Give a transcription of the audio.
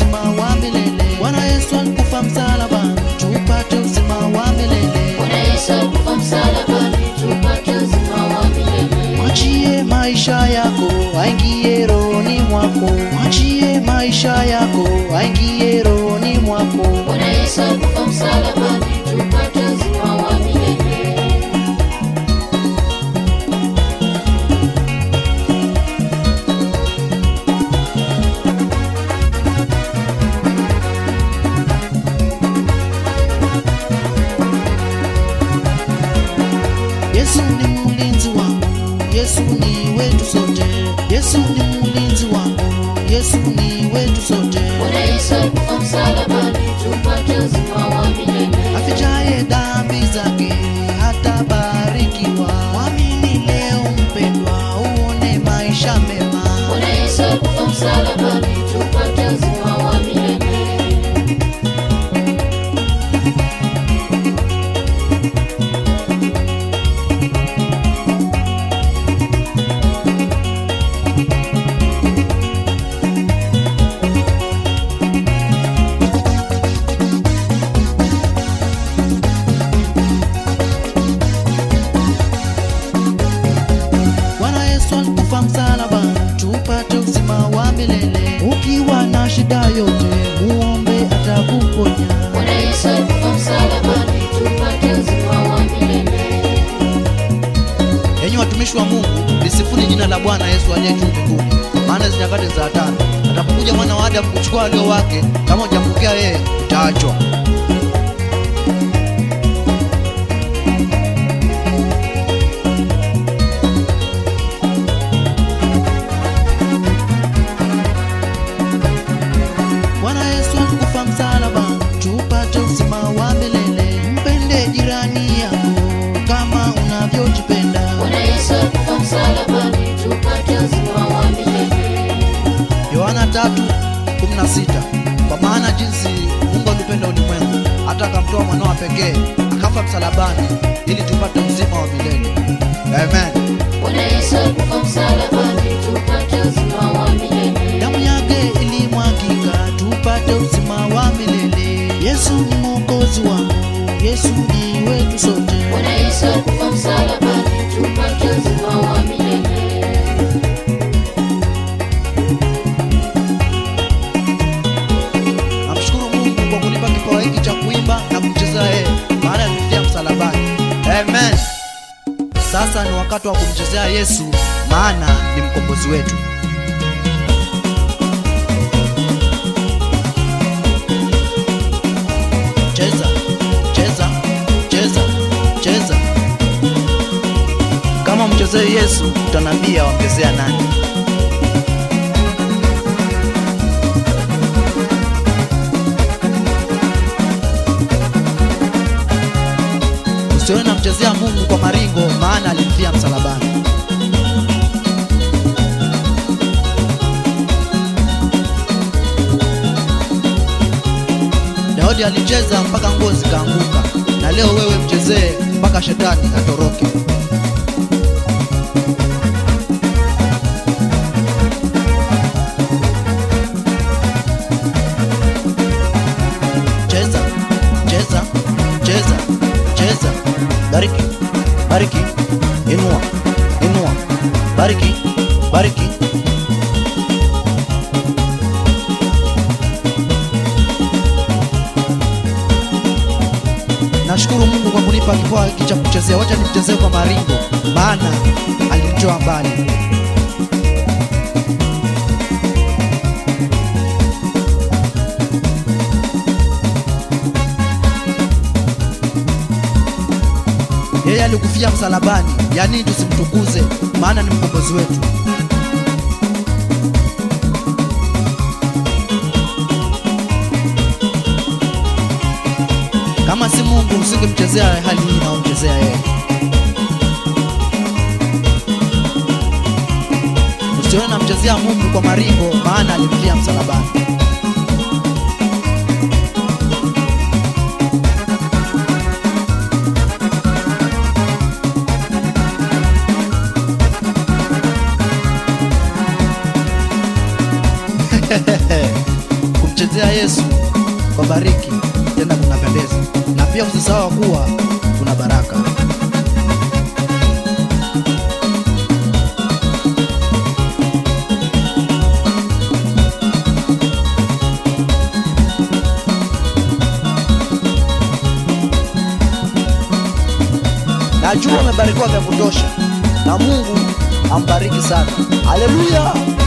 uzima wa milele. Bwana Yesu alikufa msalabani tupate uzima wa milele. Bwana Yesu alikufa msalabani tupate uzima wa milele. Mwachie maisha yako aingie rohoni mwako, mwachie maisha yako aingie rohoni mwako. Bwana Yesu alikufa msalabani tupate uzima wa milele. Yesu ni mlinzi wangu, Yesu ni wetu sote. Yesu ni mlinzi wangu, Yesu ni wetu sote. Bwana Yesu alikufa msalabani tupate uzima wa milele. Afichaye dhambi zake hatabarikiwa. Mwamini leo mpendwa, uone maisha mema. Bwana Yesu alikufa msalabani tupate uzima wa milele. Bwana Yesu alikufa msalabani tupate uzima wa milele. Ukiwa na shida yote, muombe atakuponya. Bwana Yesu alikufa msalabani tupate uzima wa milele. Enyi watumishi wa Mungu, lisifuni jina la Bwana Yesu aliye juu mbinguni, maana hizi nyakati za hatari. Atakapokuja mwana wa Adamu kuchukua walio wake, kama hujampokea yeye, utaachwa. Bwana Yesu alikufa msalabani tupate uzima wa milele. Mpende jirani yako kama unavyojipenda. Bwana Yesu alikufa msalabani tupate uzima wa milele. Yohana 3:16 Kwa maana jinsi Mungu alipenda ulimwengu hata akamtoa mwanao wa pekee akafa msalabani ili tupate uzima wa milele. Amen. Bwana Yesu alikufa msalabani tupate uzima wa milele. Damu yake ilimwagika tupate uzima wa milele. Yesu ni mwokozi wangu, Yesu ni wetu sote. Bwana Yesu alikufa msalabani tupate uzima wa milele. Namshukuru Mungu kwa kunipa kipawa hiki cha kuimba na kumcheza yeye, maana alinifia msalabani. Amen. Sasa ni wakati wa kumchezea Yesu, maana ni mkombozi wetu. Cheza, cheza, cheza, cheza. Kama mchezee Yesu, utanambia wamchezea nani? Usiwe namchezea Mungu kwa maringo, maana alimfia msalabani. Daudi alicheza mpaka nguo zikaanguka, na leo wewe mchezee mpaka shetani atoroke. Cheza, cheza, cheza, cheza. Bariki, bariki, inua, inua, bariki, bariki. Nashukuru Mungu kwa kunipa kipawa hiki cha kuchezea. Wacha nimchezee kwa maringo, maana alinitoa mbali. Yeye alikufia msalabani, yani tusimtukuze, maana ni mkombozi wetu. Kama si Mungu usingemchezea hali hii naomchezea yeye. Usione namchezea Mungu kwa maringo, maana alimfia msalabani. kumchezea Yesu kwa bariki tena kunapendeza, na pia usisahau kuwa kuna baraka. Najua umebarikiwa vya kutosha, na Mungu ambariki sana. Haleluya!